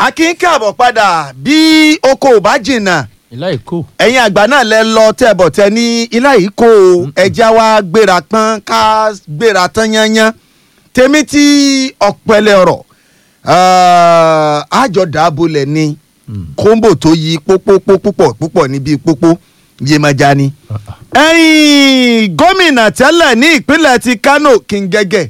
akin káàbọ̀ padà bí oko ò bá jìnnà ìlà èkó. ẹ̀yin àgbà náà lẹ lọ tẹ̀bọ̀ tẹ ní ilá yìí kó o ẹja wa gbéra pọ́n ká gbéra tán yányán tèmi tí ọ̀pẹ̀lẹ̀ ọ̀rọ̀ àjọ dàbọ̀lẹ̀ ni kóńbò tó yí pópópó púpọ̀ púpọ̀ níbi pópó Yemọja ni. ẹ̀yin gómìnà tẹ́lẹ̀ ní ìpínlẹ̀ ti Kano Kingege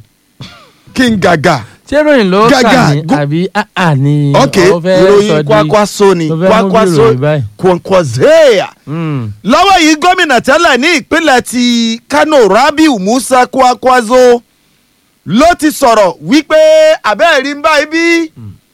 Kingaga ṣé ìròyìn ló Gàgà, kà ní gú- àbí àà ni ok ọ fẹ́ sọ ìròyìn di- kwakwaso ni tó fẹ́ mú bí kwakwaso ìròyìn báyìí. kwankwazeya Mm. lọ́wọ́ yìí gómìnà tẹ́lẹ̀ ní ìpínlẹ̀ ti Kano Rabiu Musa Kwakwazo ló ti sọ̀rọ̀ wípé abẹ́ẹ̀rí ń báyìí bí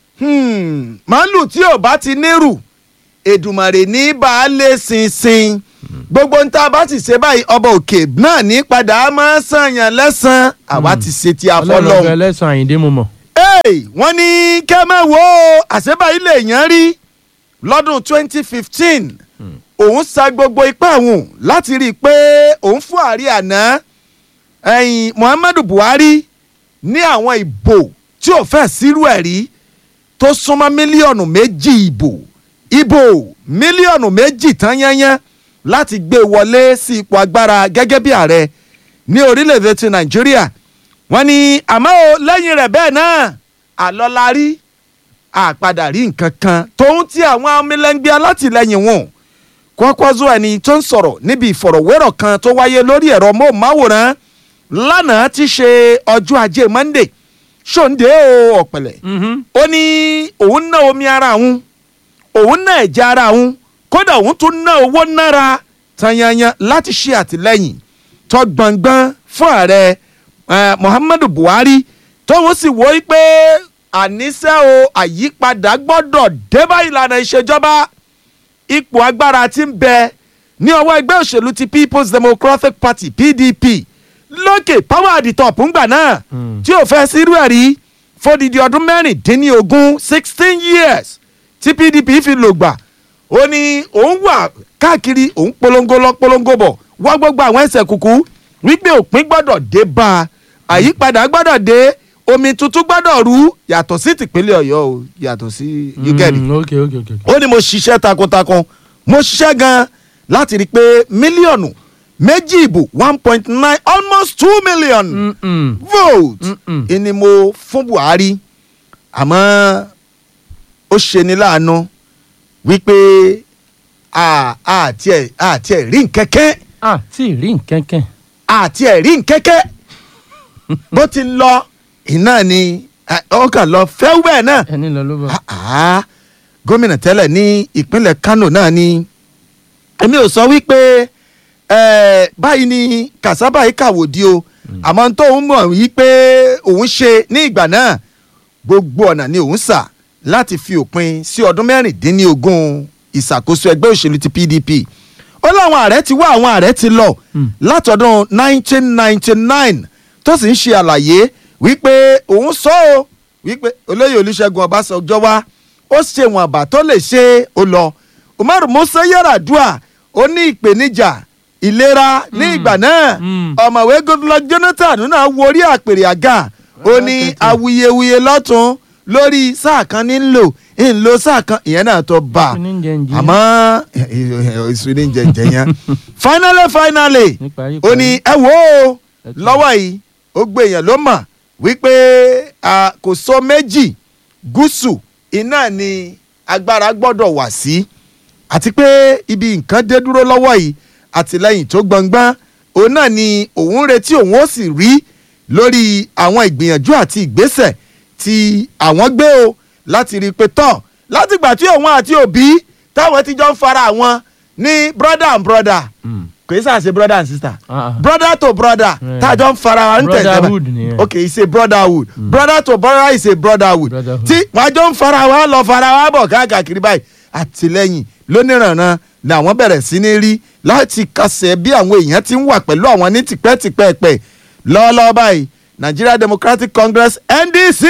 hmm, màálù tí ò bá ti nírù Èdùmàrè ní baálé sinsin gbogbo ń tá a bá ti ṣe báyìí ọba òkè náà ní padà máa ń sànyàn lẹ́sàn-án àwa ti ṣe ti ọlọ́run afọlọ́hún ọ̀fẹ́ lẹ́sàn àyíndé mo mọ̀. hey, wọ́n ní kẹ́mẹ́ wo àṣebáyé lè yàn rí lọ́dún 2015 òun sa gbogbo ipá òun láti rí i pé òun fún ààrẹ àná ẹ̀yìn Muhammadu Buhari ní àwọn ìbò tí ò fẹ́ sírú ẹ̀ rí tó súnmọ́ mílíọ̀nù méjì ìbò ìbò mílíọ̀nù méjì tán yányán láti gbé wọlé sí ipò agbára gẹ́gẹ́ bí ààrẹ ní orílẹ̀-èdè ti Nàìjíríà wọ́n ní àmọ́ o lẹ́yìn rẹ̀ bẹ́ẹ̀ náà àlọ́larí àpadà rí nǹkan kan tóun ti àwọn amílẹ́ngbẹ́ alátìlẹyìn wọn Kwakwazo ẹni tó ń sọ̀rọ̀ níbi ìfọ̀rọ̀wérọ̀ kan tó wáyé lórí ẹ̀rọ móhùnmáwòrán lánàá ti ṣe ọjọ́ ajé Monday ṣòǹdé o ọ̀pẹ̀lẹ̀ ó ní òun ná omi ara òun òun ná ẹ̀jẹ̀ ara òun kódà òun tún ná owó nára tanyanyan láti ṣe àtìlẹ́yìn tó gbọ̀ngbọ́n fún ààrẹ eh, Muhammadu Buhari tóun sì wò ó pé àníṣe o àyípadà gbọ́dọ̀ dé bá ìlànà ìṣèjọba ipò agbára tí ń bẹ ní ọwọ́ ẹgbẹ́ òṣèlú ti People's Democratic Party PDP lókè power at the top ńgbà náà tí ò fẹ́ sírú ẹ̀ rí fódìdí ọdún mẹ́rìndínlógún sixteen years tí PDP fi lò gbà ó ní òun wà káàkiri òun polongo lọ polongo bọ̀ wá gbogbo àwọn ẹsẹ̀ kùkú wípé òpin gbọ́dọ̀ dé bá a àyípadà gbọ́dọ̀ dé omi tuntun gbọ́dọ̀ rú yàtọ̀ sí tìpínlẹ̀ Ọ̀yọ́ o yàtọ̀ sí yúgẹ́rì Mm, ok ok ok. ok. ó ní mo ṣiṣẹ́ takuntakun mo ṣiṣẹ́ gan láti rí i pé mílíọ̀nù méjì ìbò one point nine almost two million Mm-mm. vote Mm-mm. ni mo fún Buhari àmọ́ ó ṣeni láàánú wípé àti ẹ̀ àti ẹ̀ rí nkẹ́kẹ́ ah tí ì rí nkẹ́kẹ́. àti ẹ̀ rí nkẹ́kẹ́ bó ti lọ iná ni eh, ọkàn lọ fẹ́wẹ́ náà ẹni lọ ló bọ̀. Ah, ah. gómìnà tẹ́lẹ̀ ní ìpínlẹ̀ Kano náà ni èmi ò sọ wípé eh, báyìí ni kàsábà yìí kàwòdì o àmọ́ tó ń mọ̀ wípé òun ṣe ní ìgbà náà gbogbo ọ̀nà ni òun sà láti fi òpin sí ọdún mẹ́rìndínlógún ìṣàkóso ẹgbẹ́ òṣèlú ti PDP ó láwọn ààrẹ ti wá àwọn ààrẹ ti lọ látọdún 1999 tó sì ń ṣe àlàyé wípé òun sọ ọ́ wípé olóyè olùṣègùn ọbásanjọ́ wá ó ṣe wọn àbá tó lè ṣe ó lọ umaru musa yaradua ó ní ìpèníjà ìlera ní ìgbà náà Mm. ọ̀mọ̀wé goodluck jonathan náà worí àpèrè àga ó ní Rákẹ́tì. awuyewuye lọ́tún lórí sáà kan ní ń lò ń lo sáà kan ìyẹn náà tó bá a Ìsú ní jẹ́njẹ́. àmọ́ ìsú ní jẹjẹ yẹn finally finally Níparí ó ní ẹ wò ó lọ́wọ́ yìí ó gbé èèyàn ló mọ̀ wípé a, kò sọ méjì gúúsù iná ni agbára gbọ́dọ̀ wà sí àti pé ibi nǹkan dé dúró lọ́wọ́ yìí àtìlẹ́yìn tó gbọngbọ́n òun náà ni òun ń retí òun ó sì rí lórí àwọn ìgbìyànjú àti ìgbésẹ̀ tí àwọn gbé o láti rí i pé tán látìgbà tí òun àti òbí táwọn ti jọ ń fara àwọn ní brother and brother Mm. kò í sàṣe brother and sister Ah, ah. brother to brother Yeah. tájọ ń fara wa ń tẹ̀ Brotherhood nìyẹn. ok it's a brotherhood brother to brother is a brotherhood Brotherhood. tí wọ́n jọ ń fara wa lọ fara wa bọ̀ káàkiri báyìí àtìlẹ́yìn lóníranran ni àwọn bẹ̀rẹ̀ sí ní rí láti kásẹ̀ bí àwọn èèyàn ti ń wà pẹ̀lú àwọn ní tipẹ́tipẹ́pẹ́ lọ́wọ́lọ́wọ́ báyìí Nigeria Democratic Congress NDC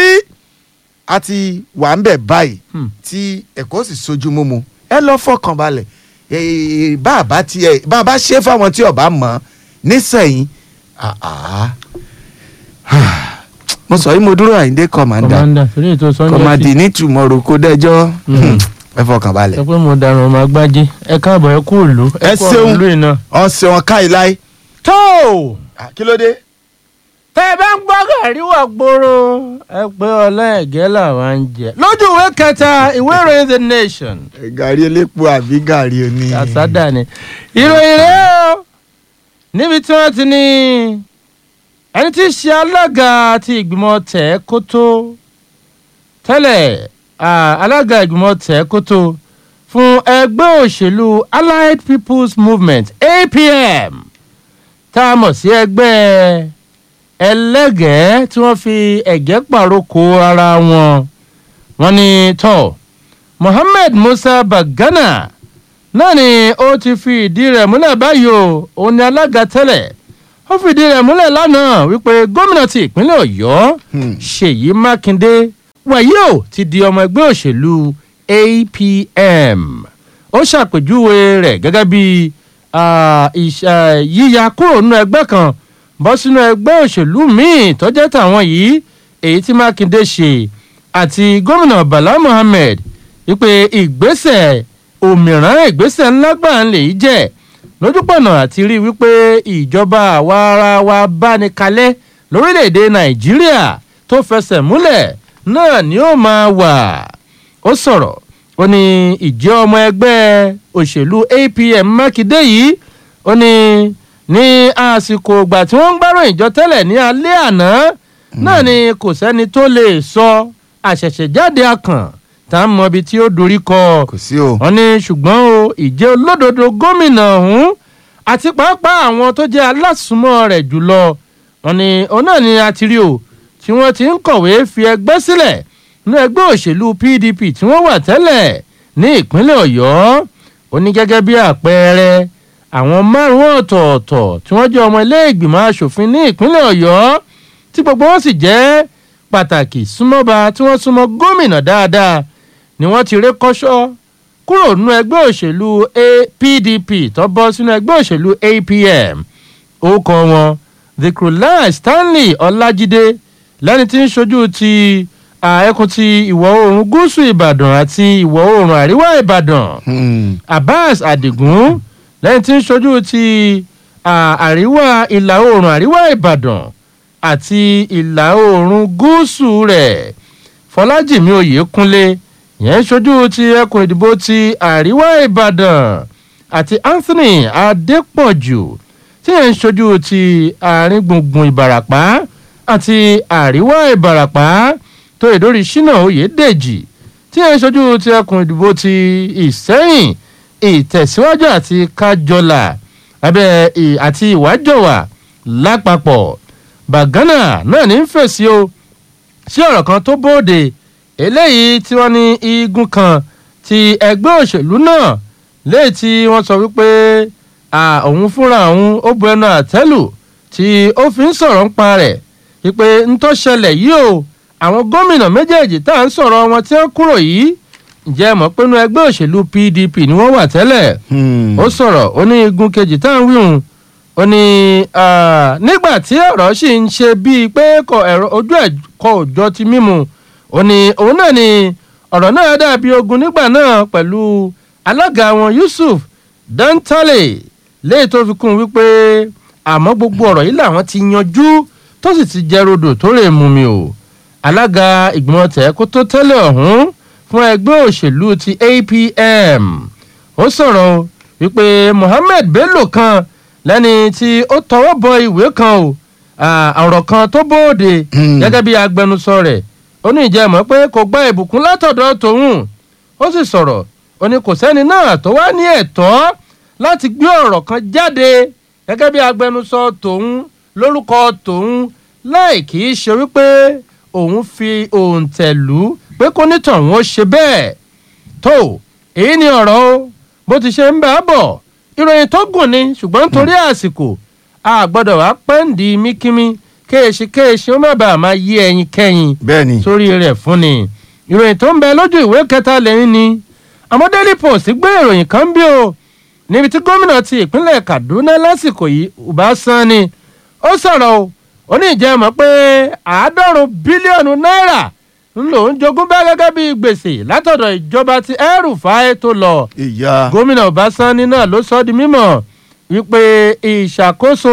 àti wà ń bẹ̀ báyìí Hmm. tí ẹ̀kọ́ sì sojú mímu ẹ lọ fọkàn balẹ̀ Eh, bàbá tiẹ̀ bàbá ṣe fáwọn tí ọba mọ̀ nísẹ̀yìn ah, ah. mo sọ yìí mo dúró àyíndé kọ̀mándà kọ̀mándà torí ètò sunday kọ̀mádì ní tùmọ̀rò kó dẹ́jọ́ Mm. ẹ fọkàn balẹ̀. sọ pé mo darun ọmọ agbájé ẹ káàbọ̀ ẹ kú òlu Ẹ kú ṣeun. òlu iná. ọ̀sẹ̀ wọn ká ìláyé. tó kí ló dé. tẹ ẹ bá ń gbọ́ gàrí wà gbòòrò ẹ pé ọlá ẹ̀gẹ́ làwọn ń jẹ. lójú ìwé kẹta ìwé ìròyìn the nation gàrí elépo àbí gàrí oní. àsádà ni ìròyìn rẹ o níbi tí wọ́n ti ní ẹni tí í ṣe alága ti ìgbìmọ̀ tẹ̀ kótó tẹ́lẹ̀ ah, alága ìgbìmọ̀ tẹ̀ kótó fún ẹgbẹ́ òṣèlú allied people's movement apm tá a mọ̀ sí ẹgbẹ́ ẹlẹ́gẹ̀ẹ́ tí wọ́n fi ẹ̀gẹ́ pàrókò ara wọn wọ́n ní tọ́ mohammed musa bagana náà ni ó ti fi ìdí rẹ̀ múlẹ̀ báyìí o òun ni alága tẹ́lẹ̀ ó fìdí rẹ̀ múlẹ̀ lánàá wípé gómìnà ti ìpínlẹ̀ ọ̀yọ́ Hmm. ṣèyí mákindé wàyí o ti di ọmọ ẹgbẹ́ òṣèlú apm ó ṣàpèjúwe rẹ̀ gẹ́gẹ́ bí ah, ìṣ- ah, yíya kúrò nínú ẹgbẹ́ kan bọ́ sínú ẹgbẹ́ òṣèlú míì tó jẹ́ tàwọn yìí èyí tí mákindé ṣe àti gómìnà bala mohammed wípé ìgbésẹ̀ òmìrán ìgbésẹ̀ ńlá gbà ń lè jẹ́ lójúpọ̀nà àti rí wípé ìjọba àwa ara wa bá ní kalẹ̀ lórílẹ̀‐èdè nàìjíríà tó fẹsẹ̀ múlẹ̀ náà ni ó máa wà ó sọ̀rọ̀ ó ní ìjẹ́ ọmọ ẹgbẹ́ òṣèlú apm mákindé yìí ó ní ní àsìkò ìgbà tí wọ́n ń gbárùn ìjọ tẹ́lẹ̀ ní alẹ́ àná náà ni kò sẹ́ni tó lè sọ àṣẹ̀ṣẹ̀jáde akàn tá a mọ ibi tí ó dorí kọ kò sí o. wọ́n ní ṣùgbọ́n o ìjẹ́ olódodo gómìnà ọ̀hún àti pàápàá àwọn tó jẹ́ alásùnmọ́ rẹ̀ jùlọ wọ́n ní òun náà ni a ti rí o tí wọ́n ti ń kọ̀wé fi ẹgbẹ́ sílẹ̀ ní ẹgbẹ́ òṣèlú pdp tí wọ́n wà tẹ́lẹ̀ ní ìpínlẹ̀ ọ̀yọ́ ó ní gẹ́gẹ́ bí àpẹẹrẹ àwọn márùn-ún ọ̀tọ̀ọ̀tọ̀ tí wọ́n jẹ́ ọmọ ilé ìgbìmọ̀ asòfin ní ìpínlẹ̀ ọ̀yọ́ tí gbogbo wọn sì jẹ́ pàtàkì súnmọ́ba tí wọ́n súnmọ́ gómìnà dáadáa ni wọ́n ti ré kọ́ṣọ́ kúrò nínú ẹgbẹ́ òṣèlú A- pdp tó bọ́ sínú ẹgbẹ́ òṣèlú apm orúkọ wọn dhikrullah stanley ọlájídé lẹ́ni tí ń ṣojú ti ah, ẹkùn ti ìwọ̀ oòrùn gúúsù ìbàdàn àti ìwọ̀ oòrùn àríwá ìbàdàn Hmm. abbas adigun lẹ́yìn tí ń ṣojú ti ah, àríwá ìlà oòrùn àríwá ìbàdàn àti ìlà oòrùn gúúsù rẹ̀ fọlájìmí oyèkúnlé yẹn ń ṣojú ti ẹkùn ìdìbò ti àríwá ìbàdàn àti anthony adépọ̀jù tí yẹn ń ṣojú ti àárín gbùngbùn ìbàràpá àti àríwá ìbàràpá tó ìdórí ṣínà oyèdèjì tí yẹn ń ṣojú ti ẹkùn ìdìbò ti ìsẹ́yìn ìtẹ̀síwájú àti kájọlà abẹ́ ì- àti ìwájọwà lápapọ̀ bàgánà náà ní í fèsì o sí ọ̀rọ̀ kan tó bóde eléyìí tí wọ́n ní igun kan ti ẹgbẹ́ òṣèlú náà léyìí tí wọ́n sọ wípé à, òun fúnra òun ó bu ẹnu àtẹ́lù tí ó fi ń sọ̀rọ̀ ń pa rẹ̀ wípé ń tó ṣẹlẹ̀ yìí o àwọn gómìnà méjèèjì tá à ń sọ̀rọ̀ wọn tí wọ́n kúrò yìí ǹjẹ́ ẹ mọ̀ pé inú ẹgbẹ́ òṣèlú pdp ni wọ́n wà tẹ́lẹ̀ Hmm. ó sọ̀rọ̀ ó ní igun kejì tá à ń wíhun ó ní ah, nígbà tí ọ̀rọ̀ sì ń ṣe bíi pé kò ẹ̀rọ ojú ẹ̀ kọ òjọ ti mímu ó ní òun náà ni ọ̀rọ̀ náà dàbí ogun nígbà náà pẹ̀lú alága wọn yusuf dantale léyìí tó fi kún un wípé àmọ́ gbogbo ọ̀rọ̀ yìí làwọn ti yanjú tó sì ti jẹ́ rodò tó lè mú mi o alága ìgbìmọ̀ tẹ̀ kó tó tẹ́lẹ̀ ọ̀hún fún ẹgbẹ́ òṣèlú ti apm ó sọ̀rọ̀ o wípé mohammed bello kan lẹ́ni tí ó tọwọ́ bọ ìwé kan o à, ọ̀rọ̀ kan tó bóde Hmm. gẹ́gẹ́ bí agbẹnusọ rẹ̀ ó ní ìjẹ́ mọ̀ pé kò gba ìbùkún látọ̀dọ̀ tòun ó sì sọ̀rọ̀ ó ní kò sẹ́ni náà tó wá ní ẹ̀tọ́ láti gbé ọ̀rọ̀ kan jáde gẹ́gẹ́ bí agbẹnusọ tòun lórúkọ tòun láì kì í ṣe wípé òun fi òǹtẹ̀lú pé kó nítọ̀hún ó ṣe bẹ́ẹ̀ tó èyí ni ọ̀rọ̀ o bó ti ṣe ń bá a bọ̀ ìròyìn tó gùn ni ṣùgbọ́n nítorí àsìkò a gbọ́dọ̀ wá pẹ́ǹdì míkímí kéèṣì kéèṣì ó má bàa máa yí ẹyin kẹ́yìn bẹ́ẹ̀ ni. sórí rẹ̀ fún ni ìròyìn tó ń bẹ lójú ìwé kẹta lẹ́yìn ni àmọ́ daily post gbé ìròyìn kan bí o níbi tí gómìnà ti ìpínlẹ̀ kaduna lásìkò yìí uba sani ó sọ̀rọ̀ o ó ní ìjẹ́ mọ̀ pé àádọ́rùn bílíọ̀nù náírà ń lò ń jogún bẹ́ẹ̀ gẹ́gẹ́ bí gbèsè látọ̀dọ̀ ìjọba ti El-Rufai tó lọ ìyá gómìnà ọbásanni náà ló sọ ọ́ di mímọ̀ wípé ìṣàkóso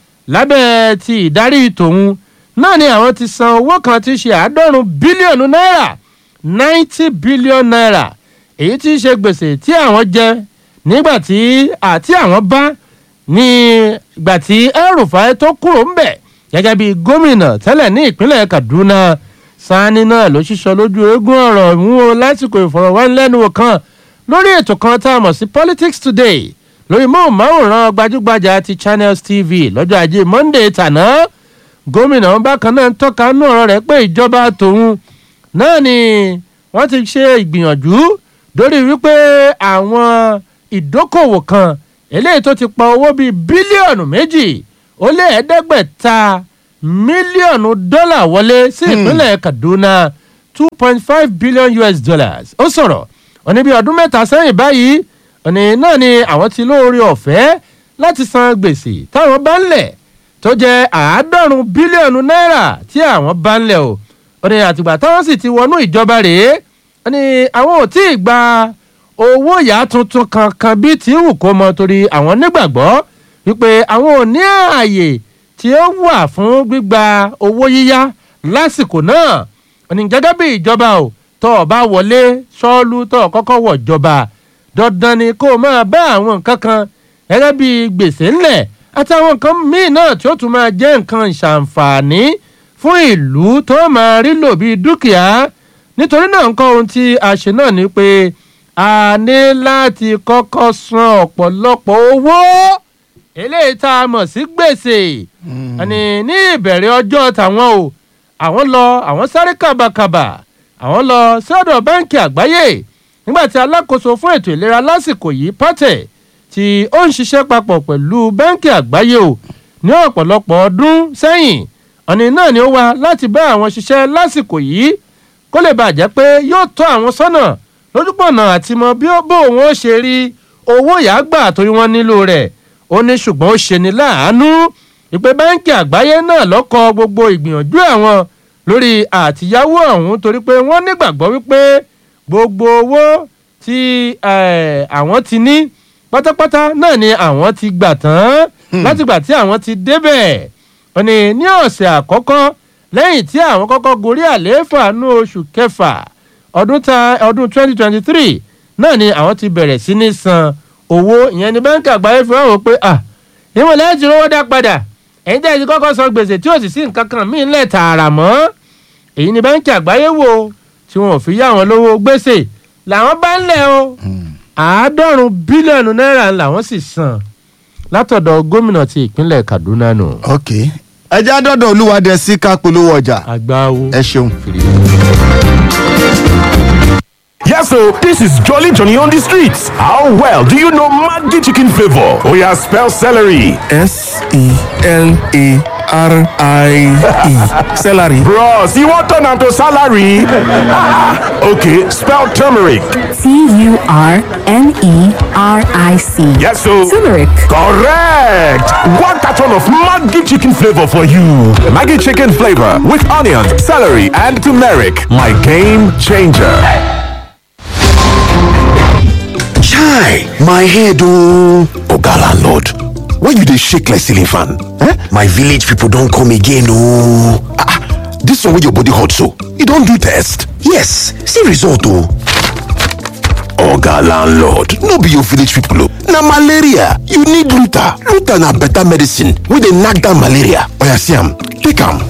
lábẹ́ ti ìdarí tòun náà ni àwọn ti san owó kan tí í ṣe àádọ́rùn bílíọ̀nù náírà ninety billion naira èyí tí í ṣe gbèsè tí àwọn jẹ nígbà tí àti àwọn bá ní ìgbà tí El-Rufai tó kúrò ń bẹ̀ gẹ́gẹ́ bí gómìnà tẹ́lẹ̀ ní ìpínlẹ̀ Kaduna Sani náà ló ṣíṣọ lójú eégún ọ̀rọ̀ mú o lásìkò ìfọ̀rọ̀wánilẹ́nuwò kan lórí ètò kan tá a mọ̀ sí Politics Today lórí móhùnmáwòrán gbajúgbajà ti Channels TV lọ́jọ́ ajé Monday tàná gómìnà bákan náà ń tọ́ka nú ọ̀rọ̀ rẹ̀ pé ìjọba tòun náà ni wọ́n ti ṣe ìgbìyànjú lórí wípé àwọn ìdókòwò kan eléyìí tó ti pa owó bíi bílíọ̀nù méjì ó lé ẹ̀ẹ́dẹ́gbẹ̀ta mílíọ̀nù dọ́là wọlé sí ìpínlẹ̀ Kaduna two point five billion US dollars ó sọ̀rọ̀ ó ní bí ọdún mẹ́ta sẹ́yìn báyìí ó ní náà ni àwọn ti lóore ọ̀fẹ́ láti san gbèsè táwọn bá ń lẹ̀ tó jẹ́ àádọ́rùn bílíọ̀nù náírà tí àwọn bá ń lẹ̀ o ó ní àtìgbà táwọn sì ti wọnú ìjọba rèé ó ní àwọn ò tí ì gba owó yá tuntun kankan bíi tí wù kó mọ torí àwọn nígbàgbọ́ wípé àwọn ò ní ààyè tí ó wà fún gbígba owó yíyá lásìkò náà ó ní gẹ́gẹ́ bí ìjọba o tó o bá wọlé sọ́ọ́lù tó o kọ́kọ́ wọ̀ jọba dandan ni kó o máa bá àwọn nǹkan kan gẹ́gẹ́ bí gbèsè ńlẹ̀ àtàwọn nǹkan míì náà tí ó tún máa jẹ́ nǹkan ìṣàǹfààní fún ìlú tó máa rí lò bíi dúkìá nítorí náà nǹkan ohun tí a ṣe náà ni pé a ní láti kọ́kọ́ san ọ̀pọ̀lọpọ̀ owó eléyìí tá a mọ̀ sí gbèsè àní ní ìbẹ̀rẹ̀ ọjọ́ tàwọn o àwọn lọ àwọn sáré kàbàkàbà àwọn lọ sọ́dọ̀ báńkì àgbáyé nígbà tí alákòóso fún ètò ìlera lásìkò yìí pátẹ̀ tí ó ń ṣiṣẹ́ papọ̀ pẹ̀lú báńkì àgbáyé o ní ọ̀pọ̀lọpọ̀ ọdún sẹ́yìn ọ̀nì náà ni ó wá láti bá àwọn ṣiṣẹ́ lásìkò yìí kó lè bàjẹ́ pé yóò tọ́ àwọn sọ́nà lójúpọ̀nà àti mọ bí ó bó òun ó ṣe rí owó yàgbà torí wọ́n nílò rẹ̀ ó ní ṣùgbọ́n ó ṣe ní láàánú ìpè báńkì àgbáyé náà lọ́kọ̀ gbogbo ìgbìyànjú àwọn lórí àtìyáwó ọ̀hún torí pé wọ́n nígbàgbọ́ wípé gbogbo owó tí àwọn ti ní pátápátá náà ni àwọn ti gbà tán látìgbà tí àwọn ti débẹ̀ ó ní ní ọ̀sẹ̀ àkọ́kọ́ lẹ́yìn tí àwọn kọ́kọ́ gorí àlééfà ní oṣù kẹfà ọdún ta ọdún twenty twenty three náà ni àwọn ti bẹ̀rẹ̀ sí ní san owó ìyẹn ní báńkì àgbáyé fi hàn wọ́n pé à ìwọ̀n lẹ́yìn tí owó dá padà ẹ̀yin tẹ́ ẹ ti kọ́kọ́ san gbèsè tí ò sì sí nǹkan kan míì ńlẹ̀ tààrà mọ́ èyí ni báńkì àgbáyé wò tí wọn ò fi yá àwọn lówó gbèsè làwọn bá ń lẹ̀ o àádọ́rùn bílíọ̀nù náírà làwọn sì san látọ̀dọ̀ gómìnà ti ìpínlẹ̀ Kaduna nù. ok ẹ jẹ́ àdọ́dọ̀ olúwadẹ sí ká polówó ọjà àgbáwo. ẹ ṣeun. Yes, so this is Jolly Johnny on the streets. How well do you know Maggi chicken flavor? Oh yeah, spell celery. S E L A R I E. Celery. Bros, you want turn am to salary? okay, spell turmeric. T U R N E R I C. Yes, so Turmeric. correct. One carton of Maggi chicken flavor for you. Maggie chicken flavor with onions, celery, and turmeric. My game changer. Chai, my head oh. Oga landlord, why you dey shake like ceiling fan? Eh? My village people don come again oh. Ah, ah, this one wey your body hot so, you don do test? Yes, see result oh. Oga landlord, no be your village people oh. Na malaria, you need Luta. Luta na better medicine wey dey knack down malaria. Oya see am, take am.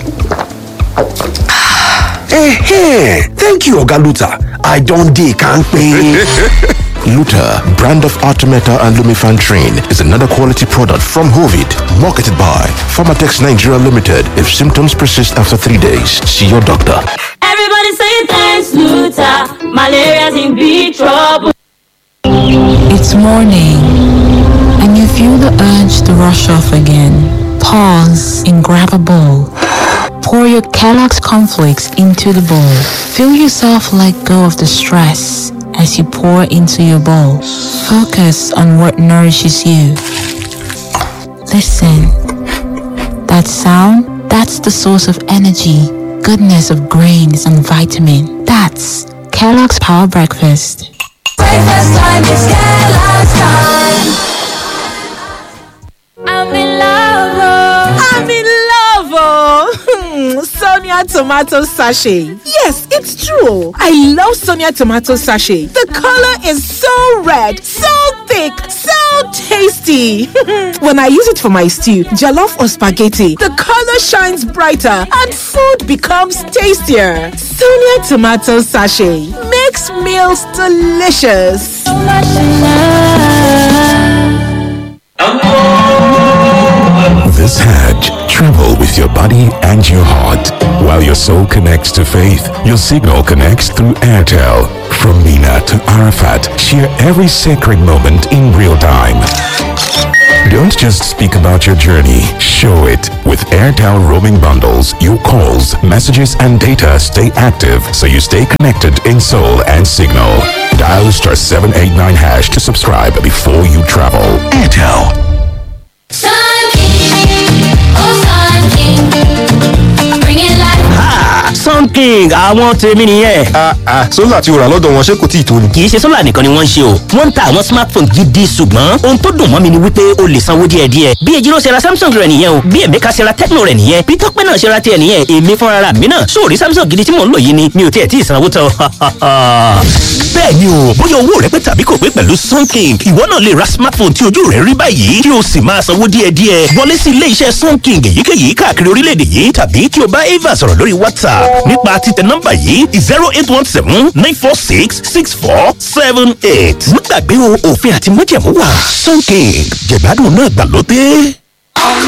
Eh, thank you Oga Luta. I don dey kampe. Luta, brand of Artemeta and Lumifan Train, is another quality product from Hovid, marketed by Pharmatex Nigeria Limited. If symptoms persist after three days, see your doctor. Everybody say thanks, Luther. Malaria's in big trouble. It's morning, and you feel the urge to rush off again. Pause and grab a bowl. Pour your Kellogg's cornflakes into the bowl. Feel yourself let go of the stress as you pour into your bowl. Focus on what nourishes you. Listen. That sound? That's the source of energy, goodness of grains and vitamin. That's Kellogg's Power Breakfast. Breakfast time is Kellogg's time. I'm in love. I'm in love, oh. Sonia tomato sachet. Yes, it's true. I love Sonia tomato sachet. The color is so red, so thick, so tasty. when I use it for my stew, jollof or spaghetti, the color shines brighter and food becomes tastier. Sonia tomato sachet makes meals delicious. This Hajj, travel with your body and your heart. While your soul connects to faith, your signal connects through Airtel. From Mina to Arafat, share every sacred moment in real time. Don't just speak about your journey, show it. With Airtel roaming bundles, your calls, messages, and data stay active so you stay connected in soul and signal. Dial star 789 hash to subscribe before you travel. Airtel. Sun King, oh Sun King, bringing life. sun king àwọn tèmi nìyẹn. sólà tí o rà lọ́dọ̀ wọn ṣé kò tí ì tó ni. kì í ṣe sólà nìkan ni wọ́n ń ṣe o wọ́n ń ta àwọn smartphone gidi ṣùgbọ́n ohun tó dùn mọ́ mi ni wípé o lè sanwó díẹ̀ díẹ̀ bí ejiro ṣe ra samsung rẹ̀ nìyẹn o bí emeka ṣe ra tecno rẹ̀ nìyẹn bí tọ́pẹ́ náà ṣe ra tiẹ̀ nìyẹn èmi fúnra ra mi náà sóòrí samsung gidi tí mò ń lò yìí ni mi ò tiẹ̀ tí ì sanwó tán. bẹ́ẹ̀ ni o bóyá owó rẹ pé tàbí kò pé pẹ̀lú sun king ìwọ náà lè ra smartphone tí ojú rẹ rí báyìí kí o sì máa sanwó díẹ̀ díẹ̀ wọlé sí ilé iṣẹ́ sun king èyíkéyìí káàkiri orílẹ̀-èdè yìí tàbí kí o bá ava sọ̀rọ̀ lórí whatsapp nípa títẹ nọ́mbà yìí zero eight one seven nine four six six four seven eight. má gbàgbé o òfin àti májẹ̀mú wà sun king jẹ̀gbádùn náà gbàlódé.